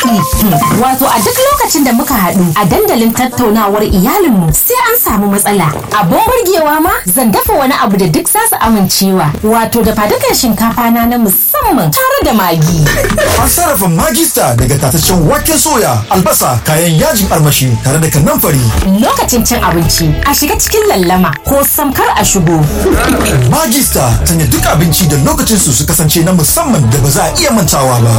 iyali. Wato a duk lokacin da muka haɗu a dandalin tattaunawar iyalinmu sai an samu matsala. Abun burgewa ma zan dafa wani abu da duk zasu amincewa. Wato da fadukan shinkafa na na musamman tare da magi. An sarrafa magista daga tataccen waken soya, albasa, kayan yajin armashi tare da kanamfari. Lokacin cin abinci a shiga cikin lallama ko samkar a shigo. Magista sanya duk abinci da lokacin su su kasance na musamman da ba za a iya mantawa ba.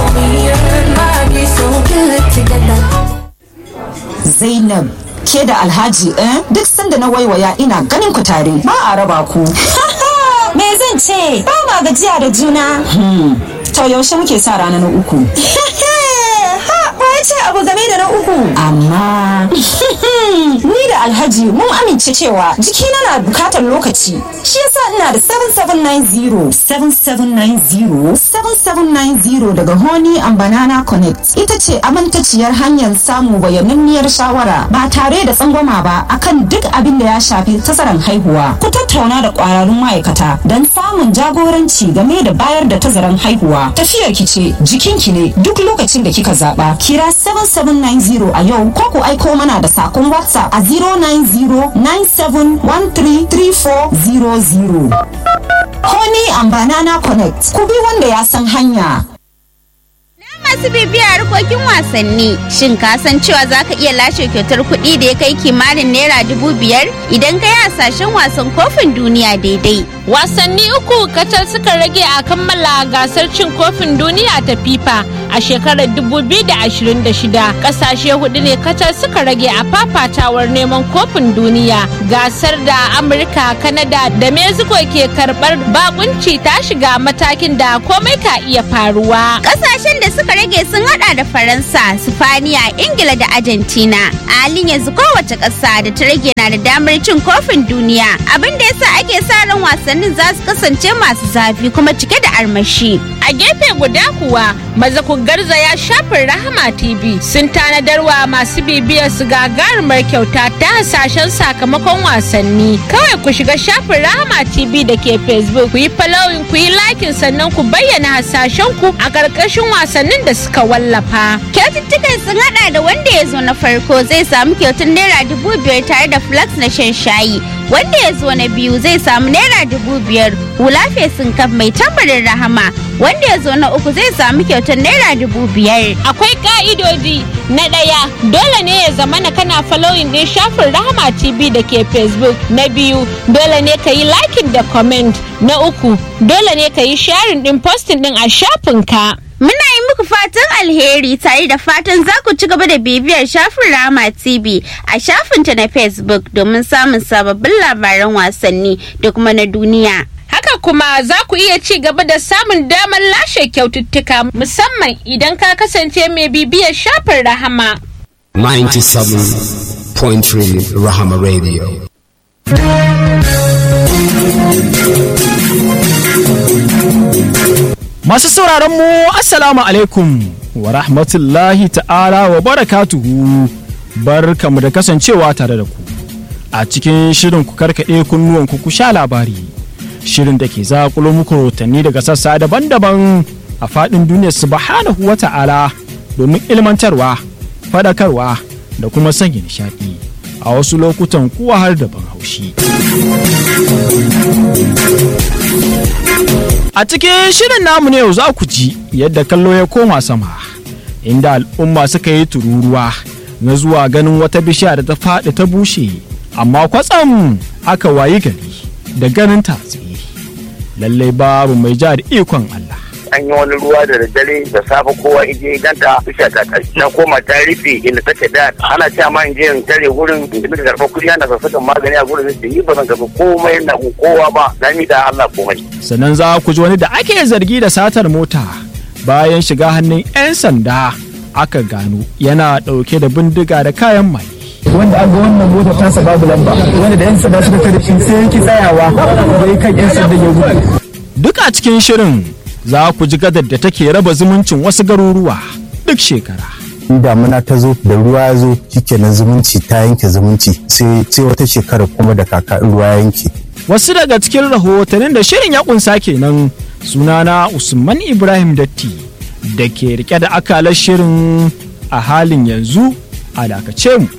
Zainab ke da Alhaji eh duk sanda na waiwaya ina ganin ku tare ba a raba ku. Me zan ce? Ba ma gajiya da juna. To yaushe muke sa rana na uku. Ha, ba ya ce abu game da na uku. Amma ni da Alhaji mun amince cewa jikina na bukatar lokaci. Shi yasa ina da 7790 7790 7790 daga Honey and Banana Connect. Ita ce amintaciyar hanyar samu bayananniyar shawara ba tare da tsangwama ba akan duk abin da ya shafi tazaran haihuwa. Ku tattauna da kwararrun ma'aikata don samun jagoranci game da bayar da tazaran haihuwa. Tafiyar ki ce jikinki ne duk lokacin da kika zaba. Kira 7790 a yau ko ku aiko mana da sakon WhatsApp a 09097133400. Honey and Banana Connect. Ku bi wanda ya san hanya. masu bibiya harkokin wasanni shin ka san cewa za ka iya lashe kyautar kuɗi da ya kai kimanin naira dubu biyar idan ka yi hasashen wasan kofin duniya daidai wasanni uku kacal suka rage a kammala gasar cin kofin duniya ta fifa a shekarar 2026 kasashe hudu ne kacal suka rage a fafatawar neman kofin duniya gasar da amurka kanada da mexico ke karbar bakunci ta shiga matakin da komai ka iya faruwa ƙasashen da suka rage sun hada da faransa sifaniya ingila da argentina a halin yanzu kowace ƙasa da ta rage na da damar cin kofin duniya abin da yasa ake sa ran wasannin za su kasance masu zafi kuma cike da armashi a gefe guda kuwa maza ku garzaya shafin rahama tv sun tanadarwa masu bibiyar su gagarumar kyauta ta hasashen sakamakon wasanni kawai ku shiga shafin rahama tv da ke facebook ku yi following ku yi likin sannan ku bayyana hasashen ku a ƙarƙashin wasannin da suka wallafa kyaututtukan sun hada da wanda ya zo na farko zai samu kyautar naira dubu biyar tare da flax na shan shayi wanda ya zo na biyu zai samu naira dubu biyar hula fesin kaf mai tambarin rahama wanda ya zo na uku zai samu kyautar naira dubu biyar akwai ka'idodi na ɗaya dole ne ya zama na kana following din shafin rahama tv da ke facebook na biyu dole ne ka yi liking da comment na uku dole ne ka yi sharing din posting din a shafinka Muna yi muku fatan alheri tare da fatan za ku ci gaba da bibiyar shafin Rama TV a shafinta na Facebook domin samun sababbin labaran wasanni da kuma na duniya. Haka kuma za ku iya ci gaba da samun damar lashe kyaututtuka musamman idan ka kasance mai bibiyar shafin Rahama. 97.3 Rahama Radio. Masu sauraron mu Assalamu alaikum wa rahmatullahi ta'ala wa barakatuhu barkamu da kasancewa tare da ku a cikin shirin ku karkaɗe kunnuwan ku sha labari shirin da ke zakulo muku rahotanni daga sassa daban-daban a faɗin duniyar subhanahu wa ta'ala domin ilmantarwa faɗakarwa da kuma sanya nishaɗi a wasu lokutan kuwa har da ban haushi. A cikin shirin namu ne yau za ku ji yadda kallo ya koma sama, inda al'umma suka yi tururuwa na zuwa ganin wata bishiya da ta faɗi ta bushe, amma kwatsam aka wayi gari da ganin ta tsaye. Lallai babu mai ja da ikon Allah. an yi wani ruwa da daddare da safe kowa ije ganta bishiya ta kai na koma ta rufe inda take da ana cewa ma in je in tare gurin in tafi karfa kuɗi ana sassakan magani a gurin da yi ba zan karɓi komai na kowa ba na mi da Allah komai. Sannan za ku ji wani da ake zargi da satar mota bayan shiga hannun 'yan sanda aka gano yana ɗauke da bindiga da kayan mai. wanda an ga wannan mota tasa babu lamba wanda da yan sanda suka tare shi sai yake tsayawa bai kan yan sanda ya gudu Duk a cikin shirin za ku ji gadar da take raba zumuncin wasu garuruwa duk shekara. in damuna ta zo da ruwa ya zo shikenan zumunci ta yanke zumunci sai sai wata shekara kuma da kaka ruwa ya yanke Wasu daga cikin rahotannin da shirin ya kunsa kenan sunana Usman Ibrahim Datti da ke rike da akalar shirin a halin yanzu a dakace mu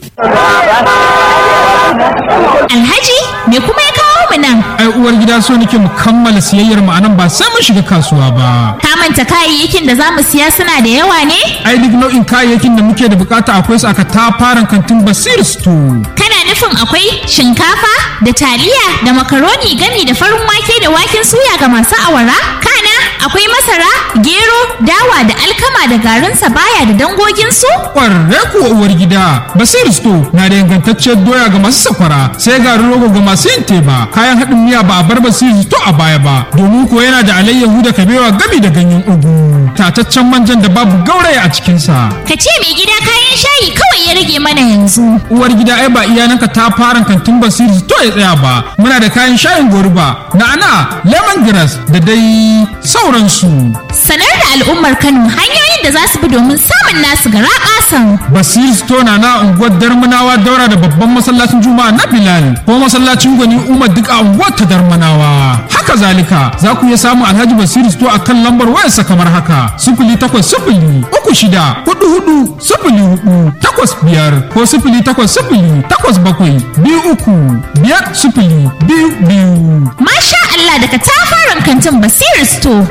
Alhaji me kuma ya kawo mu nan? Ai uwar gida so nake mu kammala siyayyar mu anan ba sai mun shiga kasuwa ba. Ka manta kayayyakin da za mu siya suna da yawa ne? Ai duk nau'in kayayyakin da muke da bukata akwai su aka tafaran kantin Basir Store. Kana nufin akwai shinkafa da taliya da makaroni gami da farin wake da waken suya ga masu awara? Kana akwai masara, gero, dawa da alkama da garin sabaya da dangoginsu? Kwarre kuwa uwar gida Basir Store na da ingantacciyar doya ga masu sakwara sai garin rogo ga masu yin teba kayan haɗin miya ba a bar Basir Store a baya ba domin ko yana da alayyahu da kabewa gami da ganyen ugu tataccen manjan da babu gauraya a cikinsa. Ka ce mai gida kayan shayi kawai ya rage mana yanzu. Uwar gida ai ba iyananka ta fara kantin Basir Store ya tsaya ba muna da kayan shayin goruba na'ana lemongrass da dai sauransu. Sanar da al'ummar Kano hanyoyin da za su bi domin samun nasu gara kasan. Basir Store na na unguwar Darmanawa daura da babban masallacin Juma'a na Bilal ko masallacin Gwani Umar duk a unguwar ta Darmanawa. Haka zalika za ku iya samun Alhaji Basir Store a kan lambar wayarsa kamar haka sifili takwas sifili uku shida hudu hudu sifili hudu takwas biyar ko sifili takwas sifili takwas bakwai biyu uku biyar sifili biyu biyu. Masha Allah daga tafaran kantin Basir Store.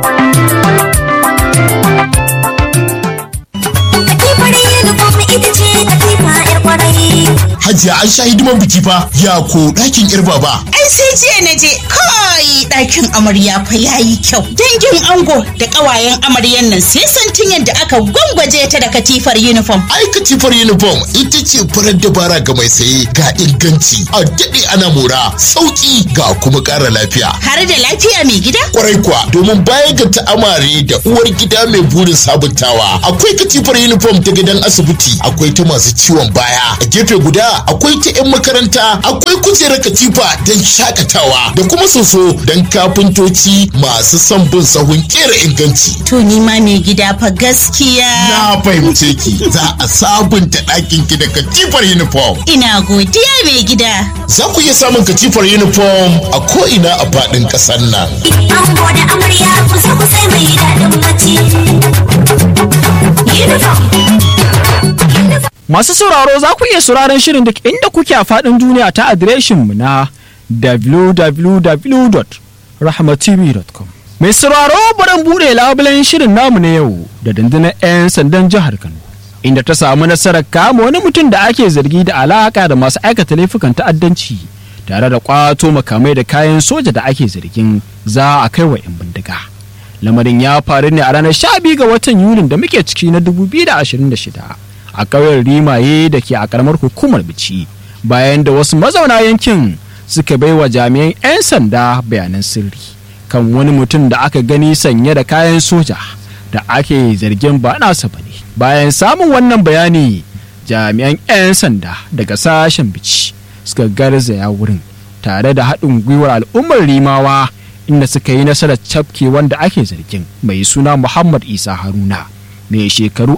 Hajiya an sha hidiman biki fa ya ko ɗakin yar baba. Ai sai jiya na je kai ɗakin amarya fa yayi kyau. Dangin ango da ƙawayen amaryan nan sai santin yadda aka gwangwaje ta da katifar uniform. Ai katifar uniform ita ce farar dabara ga mai saye ga inganci a daɗe ana mora sauƙi ga kuma ƙara lafiya. Har da lafiya mai gida? Kwarai kuwa domin bayan ga ta'amare da uwar gida mai burin sabuntawa akwai katifar uniform ta gidan asibiti akwai ta masu ciwon baya a gefe guda akwai ta 'yan makaranta akwai kujerar katifa don shakatawa da kuma soso don kafintoci masu son bin sahun kera inganci. To ni ma mai gida fa gaskiya. Na fahimce ki za a sabunta ɗakin ki da katifar uniform. Ina godiya mai gida. Za ku iya samun katifar uniform a ko'ina a faɗin ƙasar nan. Ango da amarya kusa kusa mai daɗin bacci. Uniform. Masu sauraro za ku iya sauraron shirin duk inda kuke a faɗin duniya ta adireshinmu na www.rahmatv.com. Mai sauraro barin buɗe labulen shirin namu na yau da dandunar 'yan sandan jihar Kano. Inda ta samu nasarar kama wani mutum da ake zargi da alaka da masu aikata laifukan ta'addanci tare da kwato makamai da kayan soja da ake zargin za a kai wa 'yan bindiga. Lamarin ya faru ne a ranar 12 ga watan Yulin da muke ciki na 2026. a ƙauyen rimaye da ke a ƙaramar hukumar bici bayan da wasu mazauna yankin suka bai wa jami'an 'yan sanda bayanan sirri kan wani mutum da aka gani sanye da kayan soja da ake zargin ba nasa bane bayan samun wannan bayani jami'an 'yan sanda daga sashen bici suka garzaya wurin tare da haɗin gwiwar al'ummar rimawa inda suka yi nasarar cafke wanda ake zargin mai suna muhammad isa haruna mai shekaru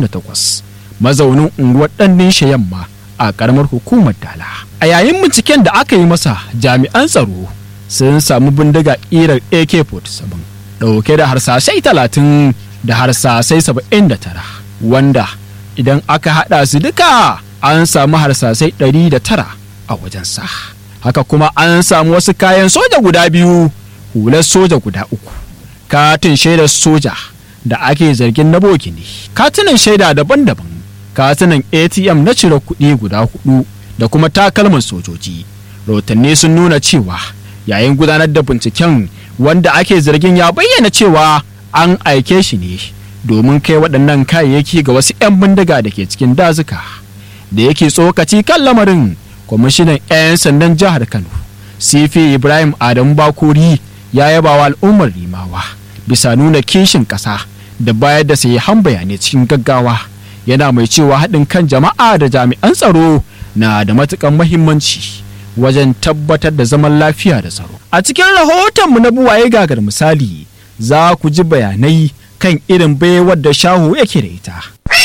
28 mazaunin unguwar ɗannin yamma a ƙaramar hukumar dala a yayin binciken da aka yi masa jami'an tsaro sun samu bindiga ƙirar ak-47 ɗauke da harsashai 30 da harsasai 79 wanda idan aka haɗa su duka an samu harsasai 109 a wajensa haka kuma an samu wasu kayan soja guda biyu hular soja guda uku katin shaidar soja da ake zargin na boki ne katunan shaida daban-daban katunan atm na cire kuɗi guda hudu da kuma takalman sojoji rahotanni sun nuna cewa yayin gudanar da binciken wanda ake zargin ya bayyana cewa an aike shi ne domin kai waɗannan kayayyaki ga wasu 'yan bindiga da ke cikin dazuka da yake tsokaci kan lamarin kwamishinan 'yan sandan jihar kano sifi ibrahim adamu bakori ya yaba wa al'ummar rimawa bisa nuna kishin ƙasa da bayar da sahihan bayanai cikin gaggawa yana mai cewa haɗin kan jama'a da jami'an tsaro na da matuƙar mahimmanci wajen tabbatar da zaman lafiya da tsaro a cikin rahotonmu na buwaye gagar misali za ku ji bayanai kan irin baiwar da shahu yake da ita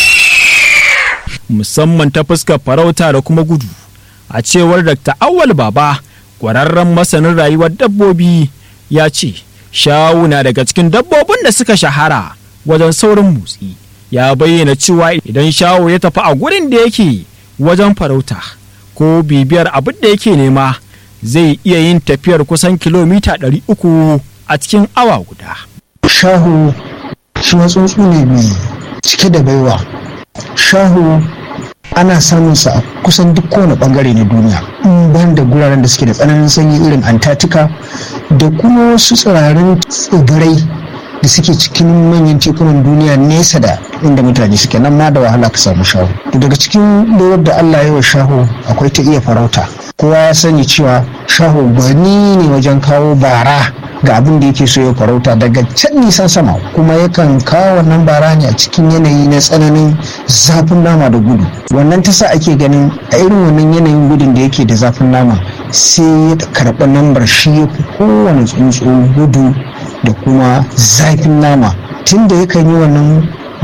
musamman ta fuskar farauta da kuma gudu a cewar dr awal baba ƙwararren masanin rayuwar dabbobi ya ce shawu na daga cikin dabbobin da suka shahara wajen saurin motsi ya bayyana cewa idan shawo ya tafi a gurin da yake wajen farauta ko bibiyar abin da yake nema zai iya yin tafiyar kusan kilomita 300 a cikin awa guda. Shahu shi tsuntsu ne mai cike da baiwa. Shahu ana samun sa a kusan duk kowane bangare na duniya in ban da guraren da suke da tsananin sanyi irin antarctica da kuma wasu tsirarin tsibirai da suke cikin manyan tekunan duniya nesa da inda mutane suke nan ma da wahala ka samu shahu daga cikin lewar da allah ya wa shahu akwai ta iya farauta kowa ya sani cewa shahu gwani ne wajen kawo bara ga abin da yake so ya farauta daga can nisan sama kuma yakan kawo wannan bara ne a cikin yanayi na tsananin zafin nama da gudu wannan ta sa ake ganin a irin wannan yanayin gudun da yake da zafin nama sai ya karɓi lambar shi ya fi kowane tsuntsu gudu da kuma zafin nama tun da yakan yi wannan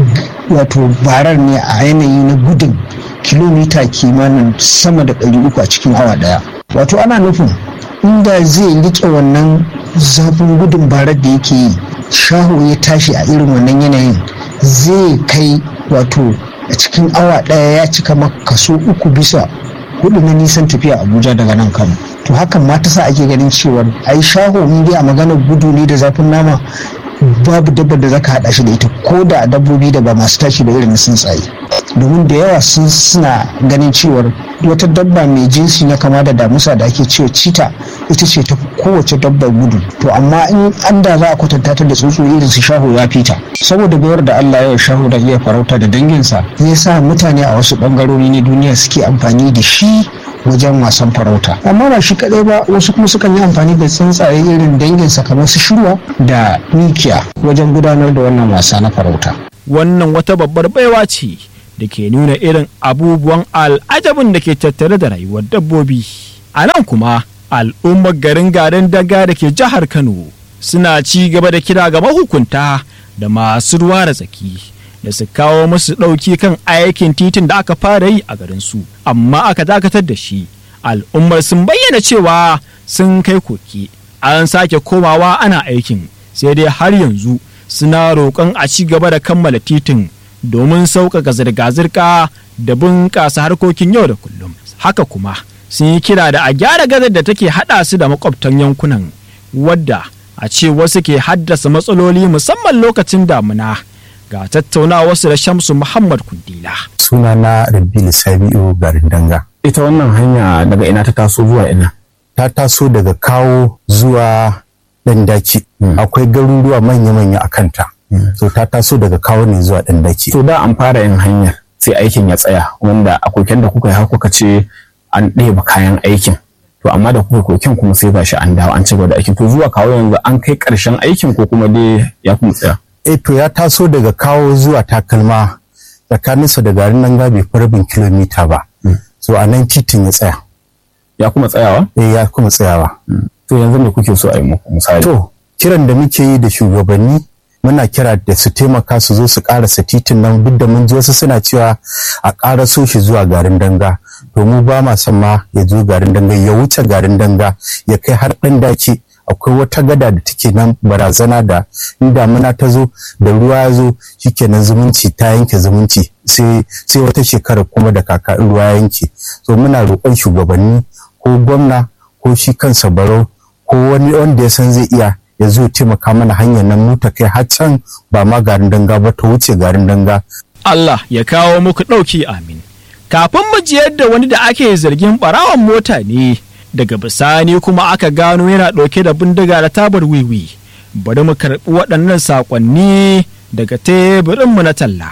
wato barar ne a yanayi na gudun kilomita kimanin sama da 300 a cikin awa daya wato ana nufin inda zai rike wannan zafin gudun barar da yake yi shaho ya tashi a irin wannan yanayin zai kai wato a cikin awa daya ya cika maka kaso uku bisa hudu na nisan tafiya abuja daga nan kano to hakan ma ta sa ake ganin cewa ai shaho in dai a maganar gudu ne da zafin nama babu dabbar da zaka hada shi da ita ko da dabbobi da ba masu tashi da irin tsuntsaye domin da yawa sun suna ganin cewar wata dabba mai jinsi na kama da damusa da ake cewa cita ita ce ta kowace dabbar gudu to amma in an da za a kwatanta ta da tsuntsu irin su shaho ya fita saboda bayar da Allah ya shaho da iya farauta da danginsa ya sa mutane a wasu bangarori na duniya suke amfani da shi wajen wasan farauta amma ba shi kadai ba wasu kuma sukan yi amfani da tsuntsaye irin danginsa kamar su shirwa da mikiya wajen gudanar da wannan wasa na farauta wannan wata babbar baiwa ce da ke nuna irin abubuwan al'ajabin da ke tattare da rayuwar dabbobi a nan kuma al'ummar garin garin daga da ke jihar kano suna ci gaba da kira ga mahukunta da masu ruwa da tsaki da su kawo musu ɗauki kan aikin titin da aka fara yi a garin su amma aka dakatar da shi al'ummar sun bayyana cewa sun kai koki an sake komawa ana aikin sai dai har yanzu suna roƙon a ci gaba da kammala titin domin sauƙaƙa zirga-zirga da bunƙasa harkokin yau da kullum haka kuma sun yi kira da a gyara gazar da take haɗa su da makwabtan yankunan wadda a ce wasu ke haddasa matsaloli musamman lokacin damuna ga tattaunawarsu da shamsu muhammad kundila suna na rabbi sabi'u garin danga ita wannan hanya daga ina ta taso zuwa ina ta taso daga kawo zuwa ɗan daki akwai garuruwa manya-manya a kanta so ta taso daga kawo ne zuwa ɗan daki to da an fara yin hanyar sai aikin ya tsaya wanda a koken da kuka yi har kuka ce an ɗeba kayan aikin to amma da kuka koken kuma sai gashi an dawo an ci gaba da aikin to zuwa kawo yanzu an kai ƙarshen aikin ko kuma dai ya kuma tsaya eh to ya taso daga kawo zuwa takalma tsakaninsa da garin nan bai fi rabin kilomita ba so a nan titin ya tsaya ya kuma tsayawa eh ya kuma tsayawa to yanzu me kuke so a yi muku misali to kiran da muke yi da shugabanni muna kira da su taimaka su zo su karasa titin nan duk da mun ji wasu suna cewa a karaso shi zuwa garin danga to mu ba ma son ma ya zo garin danga ya wuce garin danga ya kai har ɗan dace akwai wata gada da take nan barazana da in damuna ta zo da ruwa ya zo shikenan zumunci ta yanke zumunci sai sai wata shekara kuma da kaka ruwa ya yanke so muna roƙon shugabanni ko gwamna ko shi kansa barau ko wani wanda ya san zai iya ya zo taimaka mana hanyar nan mu ta kai har can ba ma garin danga ba ta wuce garin danga Allah ya kawo muku ɗauki amin kafin mu ji yadda wani da ake zargin ɓarawan mota ne daga bisani kuma aka gano yana ɗauke da bindiga da tabar wiwi bari mu karɓi waɗannan saƙonni daga teburinmu na talla.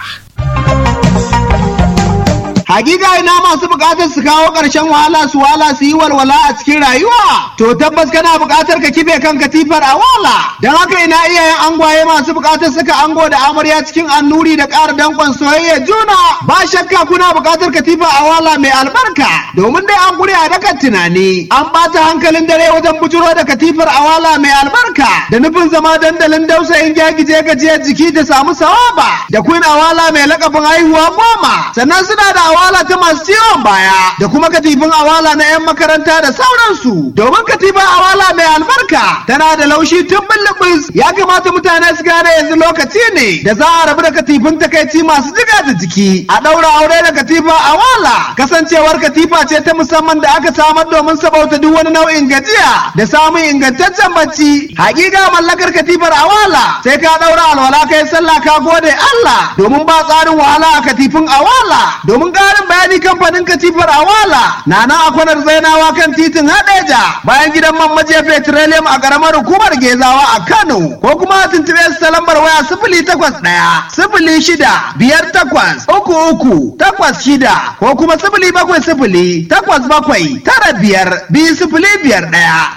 Hakika ina masu bukatar su kawo ƙarshen wahala su wala su yi walwala a cikin rayuwa. To tabbas kana bukatar ka kife kan katifar a wala. Don haka ina iyayen angwaye masu bukatar suka ango da amarya cikin annuri da ƙara danƙon soyayya juna. Ba shakka kuna bukatar katifa a wala mai albarka. Domin dai an guri a dakan tunani. An ɓata hankalin dare wajen bujuro da katifar a wala mai albarka. Da nufin zama dandalin dausayin gyagije gajiyar jiki da samu sawaba. Da queen awala mai lakabin haihuwa goma. Sannan suna da awala awala ta masu ciwon baya da kuma katifin awala na 'yan makaranta da sauransu domin katifin awala mai albarka tana da laushi tun bullubus ya kamata mutane su gane yanzu lokaci ne da za a rabu da katifin takaici masu jiga da jiki a ɗaura aure da katifa awala kasancewar katifa ce ta musamman da aka samar domin sabauta duk wani nau'in gajiya da samun ingantaccen bacci hakika mallakar katifar awala sai ka ɗaura alwala kai sallah ka gode Allah domin ba tsarin wahala a katifin awala domin ƙarin bayani kamfanin katifar awala na nan a kwanar zainawa kan titin hadeja bayan gidan man maje petroleum a ƙaramar hukumar gezawa a Kano ko kuma a tuntuɓe su ta lambar waya sifili takwas ɗaya sifili shida biyar takwas uku uku takwas shida ko kuma sifili bakwai sifili takwas bakwai tara biyar biyu sifili biyar ɗaya.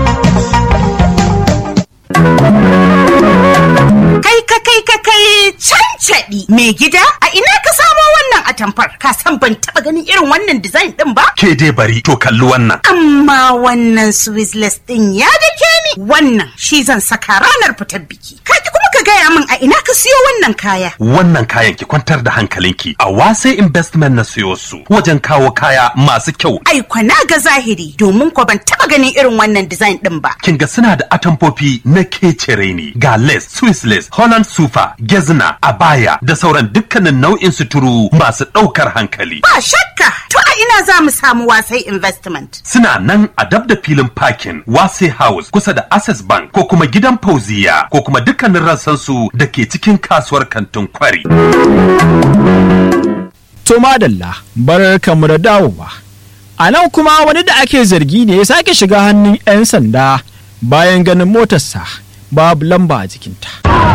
Kai ka kai ka kai cancaɗi mai gida a ina ka samo wannan atamfar ka san ban taɓa ganin irin wannan design ɗin ba? Ke dai bari to kalli wannan. Amma wannan Swizzless ɗin ya dake ni wannan shi zan saka ranar fitar biki. Ka ki kuma ka gaya min a ina ka siyo wannan kaya. Wannan kayan ki kwantar da hankalinki a wase investment na siyo su wajen kawo kaya masu kyau. Ai kwana ga zahiri domin ko ban taɓa ganin irin wannan design ɗin ba. Kin ga suna da atamfofi na kecere ne ga lace, Swiss lace, Holland super, gezna, abaya da sauran dukkanin nau'in suturu masu ɗaukar hankali. Ba shakka to a ina za mu samu wasai investment. Suna nan a dab da filin parking Wase House kusa da Access Bank ko kuma gidan Fauziya ko kuma dukkanin rassansu da ke cikin kasuwar kantin kwari. To madalla bar kamu da dawowa. A nan kuma wani da ake zargi ne ya sake shiga hannun 'yan sanda bayan ganin motarsa babu lamba a jikinta.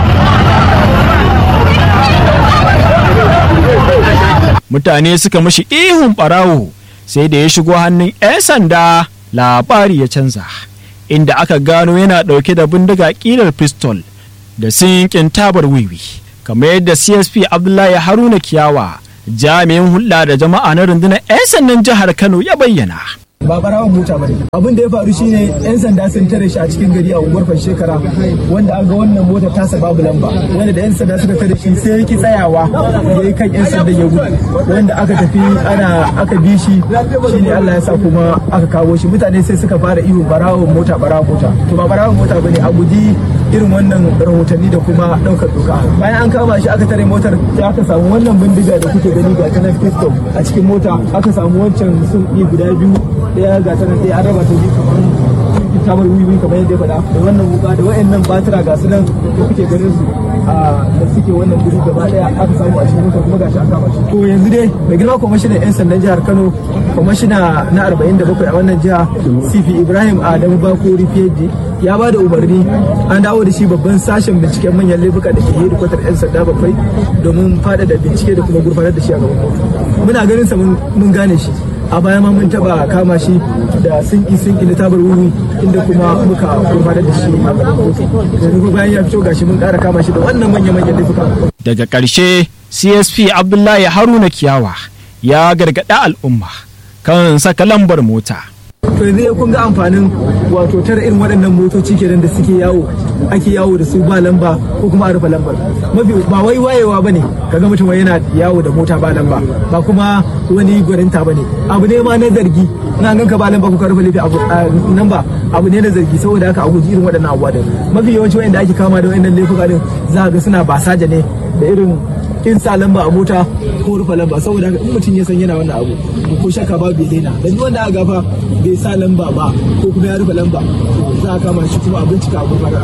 Mutane suka mashi ihun ɓarawo sai da ya shigo hannun 'yan sanda labari ya canza, inda aka gano yana ɗauke da bindiga ƙilar pistol da sinkin tabar wiwi, kamar yadda CSP Abdullahi Haruna Kiyawa jami'in hulɗa da jama'a na rundunar 'yan sandan jihar Kano ya bayyana. ba barawan mota bane abin da ya faru shine yan sanda sun tare shi a cikin gari a unguwar shekara wanda an ga wannan mota tasa babu lamba wanda da yan sanda suka tare shi sai yake tsayawa ya yi kan yan sanda ya gudu wanda aka tafi ana aka bi shi shine Allah ya sa kuma aka kawo shi mutane sai suka fara iyo barawan mota barawan mota to ba barawan mota bane a guji irin wannan rahotanni da kuma daukar doka bayan an kama shi aka tare motar sai aka samu wannan bindiga da kuke gani ga ta pistol a cikin mota aka samu wancan sun guda biyu daya ga ta nan dai an raba ta biyu kamar tamar wiwi kamar yadda ya faɗa da wannan wuka da wayannan batira ga su nan da kuke ganin su a da suke wannan guri gaba daya aka samu a cikin mota kuma gashi aka kama shi to yanzu dai mai girma kwamishinan yan sandan jihar Kano kwamishina na 47 a wannan jiha CP Ibrahim Adamu Bakori Fiyaji ya ba da umarni an dawo da shi babban sashen binciken manyan laifuka da ke hedikwatar 'yan sanda bakwai domin faɗaɗa bincike da kuma gurfanar da shi a gaban kotu muna ganin sa mun gane shi a baya ma mun taba kama shi da sinki sinki na tabar wuri inda kuma muka gurfanar da shi a gaban kotu yanzu bayan ya fito gashi mun ƙara kama shi da wannan manya manyan laifuka daga ƙarshe csp abdullahi haruna kiyawa ya gargaɗa al'umma kan saka lambar mota to yanzu ya kun ga amfanin wato tara irin waɗannan motoci kenan da suke yawo ake yawo da su ba lamba ko kuma a rufe lambar mafi ba wai wayewa ba ne kaga mutum wai yana yawo da mota ba lamba ba kuma wani gwarinta ba ne abu ne ma na zargi na ganka ba lamba ko ka rufe lafi nan ba abu ne na zargi saboda haka a guji irin waɗannan abubuwa din mafi yawanci wanda ake kama da waɗannan laifuka din za ga suna basaja ne da irin kin sa lamba a mota ko rufe lamba saboda haka in mutum ya san yana wannan abu ko shakka ba bai daina da duk wanda aka gafa bai sa lamba ba ko kuma ya rufe lamba za a kama shi kuma a bincika a gurfanar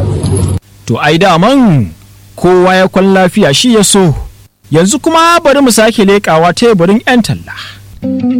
To ai daman kowa ya kwan lafiya shi ya so yanzu kuma bari mu sake leƙawa teburin 'yan talla.